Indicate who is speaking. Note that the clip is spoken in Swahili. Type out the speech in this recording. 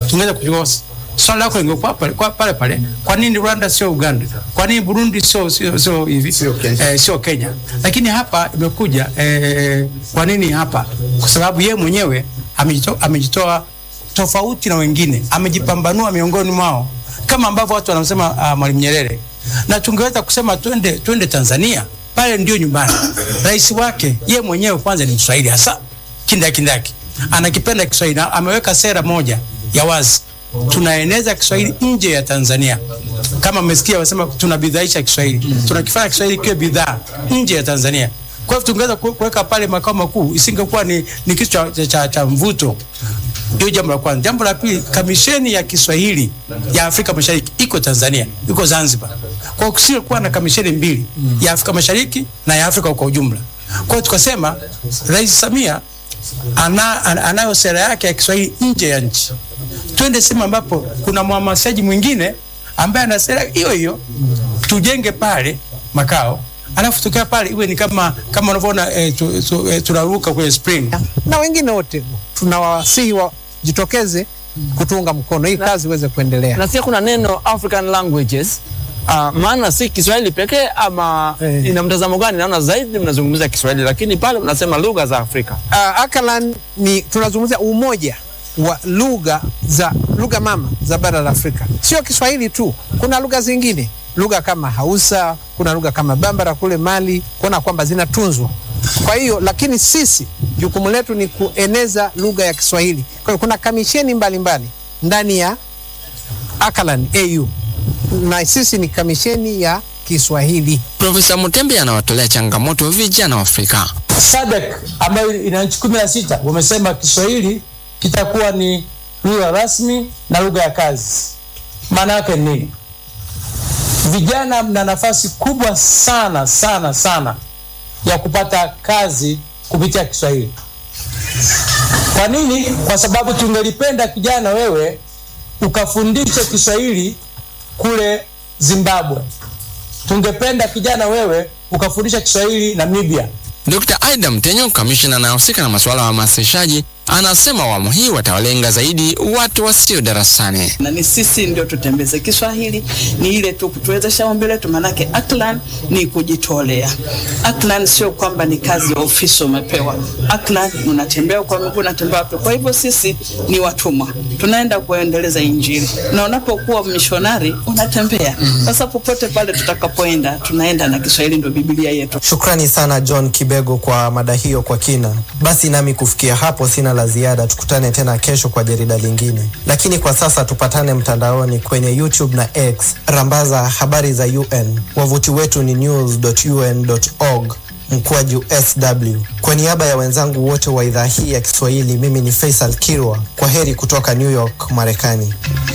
Speaker 1: tungeweza kujua swali lako lingekuwa pale kwa- pale pale, kwa nini Rwanda sio Uganda? Kwa nini Burundi sio sio sio hivi
Speaker 2: Sio Kenya.
Speaker 1: eh, sio Kenya? Lakini hapa imekuja eh, kwa nini hapa? Kwa sababu yeye mwenyewe amejitoa, amejitoa tofauti na wengine, amejipambanua miongoni mwao, kama ambavyo watu wanasema uh, Mwalimu Nyerere, na tungeweza kusema twende twende Tanzania, pale ndio nyumbani. Rais wake yeye mwenyewe kwanza ni Mswahili hasa kindakindaki, anakipenda Kiswahili na ameweka sera moja ya wazi tunaeneza Kiswahili nje ya Tanzania. Kama mmesikia wasema tunabidhaisha Kiswahili, tunakifanya Kiswahili kiwe bidhaa nje ya Tanzania. Kwa hivyo tungeweza ku- kuweka pale makao makuu, isingekuwa ni, ni kitu cha, cha, cha, cha mvuto. Hiyo jambo la kwanza. Jambo la pili, kamisheni ya Kiswahili ya Afrika Mashariki iko Tanzania, iko Zanzibar. Kwa hiyo kusio kuwa na kamisheni mbili ya Afrika Mashariki na ya Afrika kwa ujumla. Kwa hiyo tukasema Rais Samia ana, ana, anayo sera yake ya Kiswahili nje ya nchi. Twende sehemu ambapo kuna mhamasishaji mwingine ambaye ana sera hiyo hiyo, tujenge pale makao, alafu tukaa pale iwe ni kama kama unavyoona eh, tu, tu, eh, tunaruka kwenye spring
Speaker 3: na wengine wote tunawasihi wajitokeze kutuunga mkono hii kazi iweze kuendelea.
Speaker 4: nasikia kuna neno African languages uh, maana si Kiswahili pekee ama
Speaker 3: Eh.
Speaker 4: ina mtazamo gani? Naona zaidi mnazungumzia Kiswahili, lakini pale mnasema lugha za Afrika.
Speaker 3: Uh, Akalan ni tunazungumzia umoja wa lugha za lugha mama za bara la Afrika, sio Kiswahili tu, kuna lugha zingine, lugha kama Hausa, kuna lugha kama Bambara kule Mali, kuona kwamba zinatunzwa. Kwa hiyo lakini sisi jukumu letu ni kueneza lugha ya Kiswahili. Kwa hiyo kuna kamisheni mbalimbali ndani ya Akalan AU na sisi ni kamisheni ya Kiswahili.
Speaker 5: Profesa Mutembe anawatolea changamoto vijana wa Afrika.
Speaker 1: SADC ambayo ina nchi kumi na sita wamesema Kiswahili kitakuwa ni lugha rasmi na lugha ya kazi. Maana yake ni nini? Vijana mna nafasi kubwa sana sana sana ya kupata kazi kupitia Kiswahili. Kwa nini? Kwa sababu tungelipenda kijana wewe ukafundishe Kiswahili kule Zimbabwe. Tungependa kijana wewe ukafundisha Kiswahili Namibia.
Speaker 5: Dr. Aida Mtenyo, kamishna anayehusika na masuala ya uhamasishaji, anasema awamu hii watawalenga zaidi watu wasio darasani.
Speaker 6: na ni sisi ndio tutembeze Kiswahili, ni ile tu kutuwezesha ombi letu, maanake Aklan ni kujitolea. Aklan sio kwamba ni kazi ya ofisi umepewa. Aklan unatembea kwa miguu, unatembea wapi? Kwa hivyo sisi ni watumwa, tunaenda kuendeleza Injili, na unapokuwa mishonari unatembea. Sasa popote pale tutakapoenda, tunaenda na Kiswahili, ndio Biblia yetu.
Speaker 7: Shukrani sana John Kibego kwa mada hiyo kwa kina. Basi nami kufikia hapo sina la ziada, tukutane tena kesho kwa jarida lingine, lakini kwa sasa tupatane mtandaoni kwenye YouTube na X, rambaza habari za UN. Wavuti wetu ni news.un.org mkwaju sw. Kwa niaba ya wenzangu wote wa idhaa hii ya Kiswahili, mimi ni Faisal Kirwa. Kwa heri kutoka New York, Marekani.